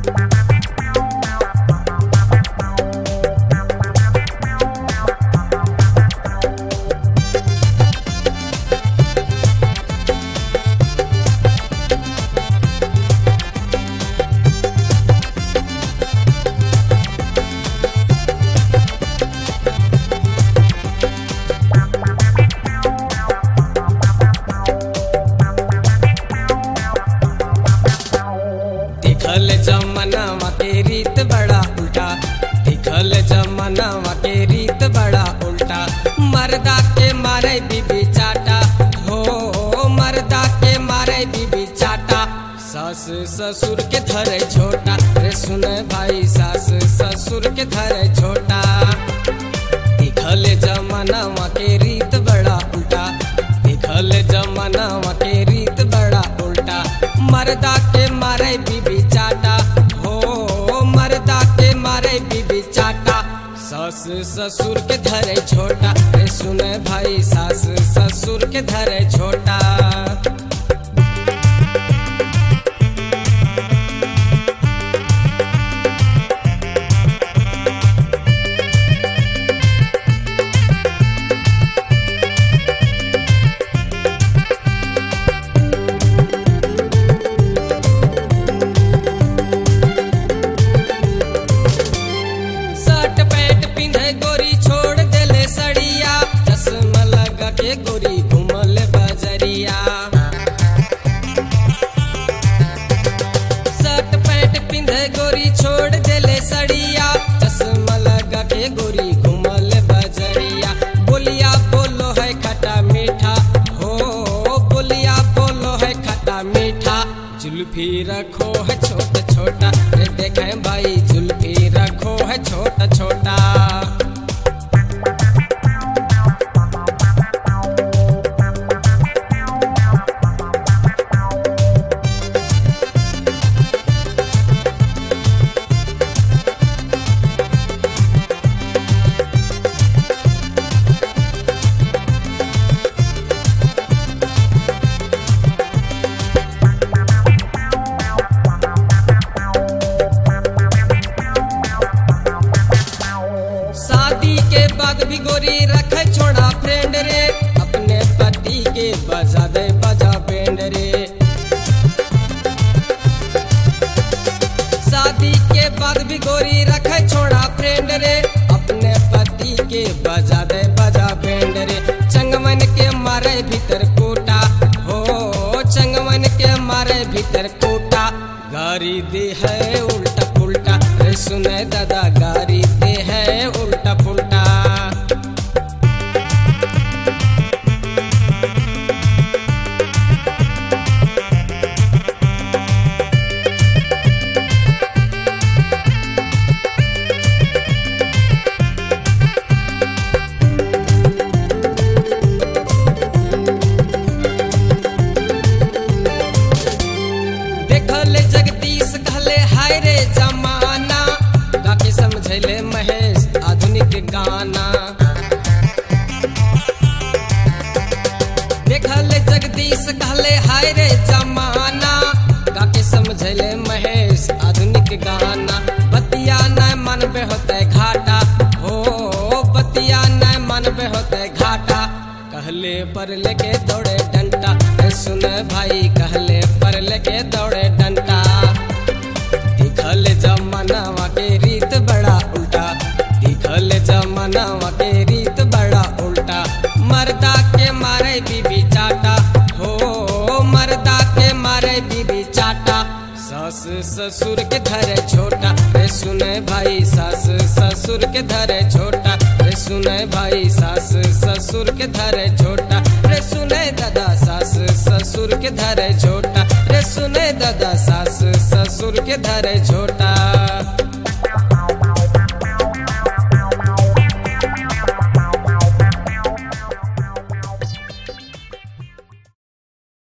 दिखल जमनावा के रीत बड़ा उल्टा दिखल जमनावा के रीत बड़ा उल्टा मर्दा के मारे बीबी चाटा हो मर्दा के मारे बीबी चाटा सास ससुर के धरे छोटा रे सुने भाई सास ससुर के धरे छोटा दिखल जमानावा के रीत बड़ा उल्टा दिखल जमानावा के रीत बड़ा उल्टा मर्दा के मारे बीबी चाटा हो मर्दा के मारे बीबी चाटा सास ससुर के धरे छोटा रे सुने भाई सास ससुर के धरे छोटा शर्ट पैंट पिंधे गोरी छोड़ देले सड़िया चश्मा लगा के गोरी घूमल बजरिया शर्ट पैंट पिंधे गोरी छोड़ देले सड़िया चश्मा लगा के गोरी घूमल बजरिया बोलिया बोलो है खट्टा मीठा हो बोलिया बोलो है खट्टा मीठा जुल्फी रखो है छोटा छोटा रे देखे भाई जुल्फी रखो है छोटा छोटा शादी के बाद भी गोरी रखे छोड़ा फ्रेंड रे अपने पति के बजा दे बजा बैंड रे शादी के बाद भी गोरी रखे छोड़ा फ्रेंड रे अपने पति के बजा दे बजा बैंड रे चंगमन के मारे भीतर कोटा हो चंगमन के मारे भीतर कोटा गारी दे है उल्टा पुल्टा रे सुने दादा गारी दे है उल्टा पुल्टा देखल जगदीश कहले हाय रे जमाना काके समझले महेश आधुनिक गाना देखल जगदीश कहले हाय रे जमाना काके समझले महेश आधुनिक गाना बतिया न मनबे होते घाटा हो बतिया न मनबे होते घाटा कहले पर लेके दौड़े डंटा ए सुन भाई कहले पर लेके दौड़े डंटा दिखल जमानावा के रीत बड़ा उल्टा दिखल जमानावा के रीत बड़ा उल्टा मर्दा के मारे बीबी चाटा हो मर्दा के मारे बीबी चाटा सास ससुर के धरे छोटा रे सुने भाई सास ससुर के धरे छोटा रे सुने भाई सास ससुर के धरे छोटा रे सुने दादा सास ससुर के धरे छोटा रे सुने दादा सास ससुर के धरे छोटा